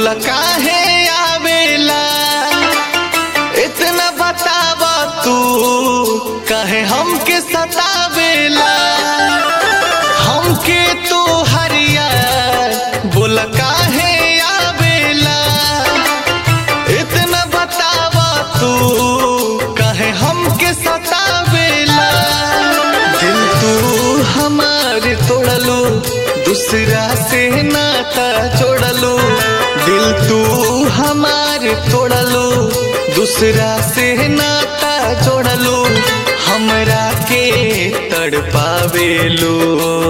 बोला काहे आवेला इतना बतावा तू काहे हमके सतावेला हमके तो हरिया बोला काहे आवेला इतना बतावा तू काहे हमके सतावेला दिल तू हमार तोड़लू दूसरा से नाता जोड़लू दिल तू हमार तोड़लू दूसरा से नाता जोड़लू हमरा के तड़पावेलू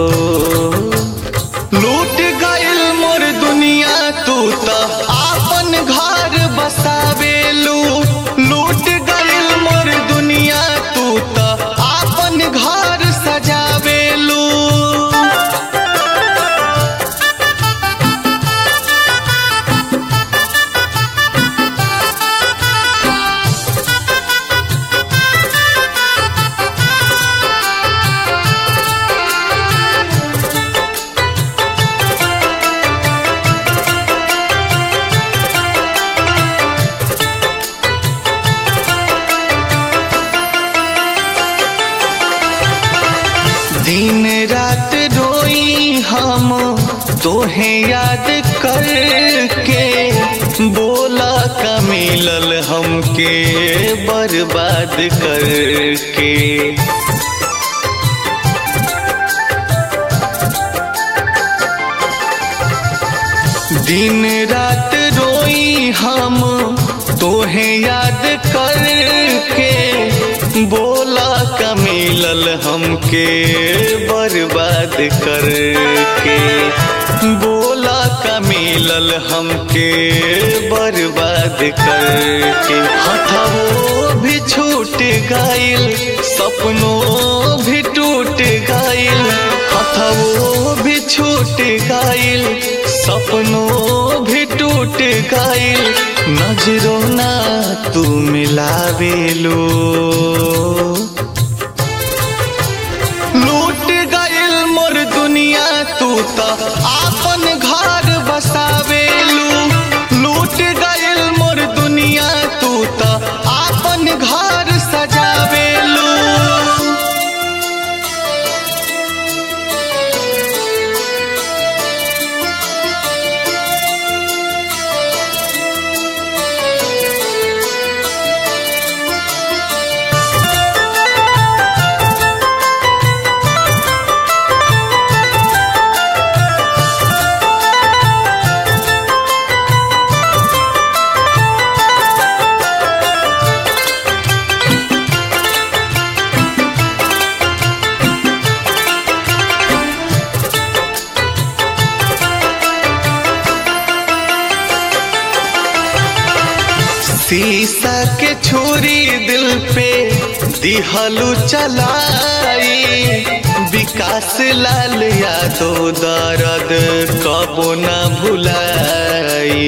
लूट गइल मोर दुनिया तू त आपन घर बसावेलू लूट गइल मोर दुनिया तू त आपन घर सजावेलू दिन रात रोई हम तोहे याद करके बोला का मिलल हमके बर्बाद करके दिन रात रोई हम तोहे याद करके बोला का मिलल हमके बर्बाद करके बोला का मिलल हमके बर्बाद करके हथवो भी छूट गइल सपनों भी टूट गइल हथवो भी छूट गइल सपनों भी टूट गइल नजरों ना तू मिलावेलो लूट गइल मोर दुनिया तू त आपन घर बसावेलू लूट गइल मोर दुनिया तू त आपन घर सजावेलू शीशा के छुरी दिल पे दिहलू चलाई विकास लाल यादव दर्द कबो न भुलाई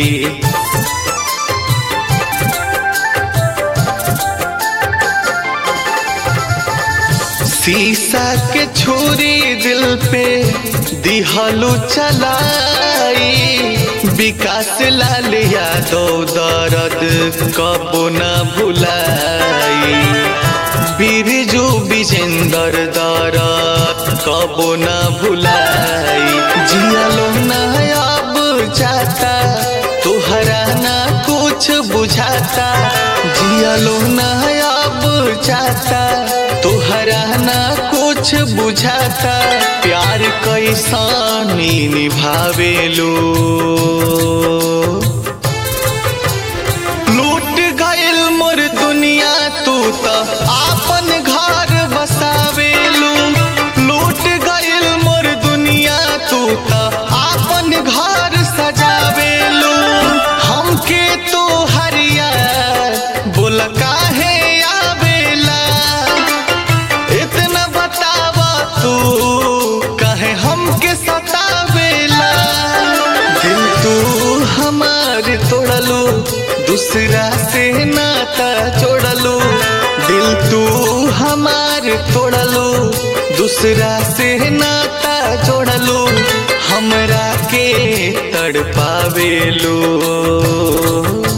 शीशा के छुरी दिल पे दिहलू चलाई विकास लाल यादव दर्द कबो न भुलाई बिरजू विजेंदर दर्द कबो न भुलाई जियालो न अब जाता तुहरा ना कुछ बुझाता जियालो न अब जाता तुहरा ना कुछ बुझाता प्यार कैसानी निभावेलो लूट गइल मोर दुनिया तू त आपन घर बसावेलू लूट गइल मोर दुनिया तू त आपन घर सजावेलू हमके तो हरिया बोल काहे आवेला इतना बतावा तू कहे हमके सतावेला दिल तू हमार तोड़लू दूसरा से नाता जोड़लू दिल दिल तू हमार तोड़लो दूसरा से नाता जोड़लो हमरा के तड़पावेलो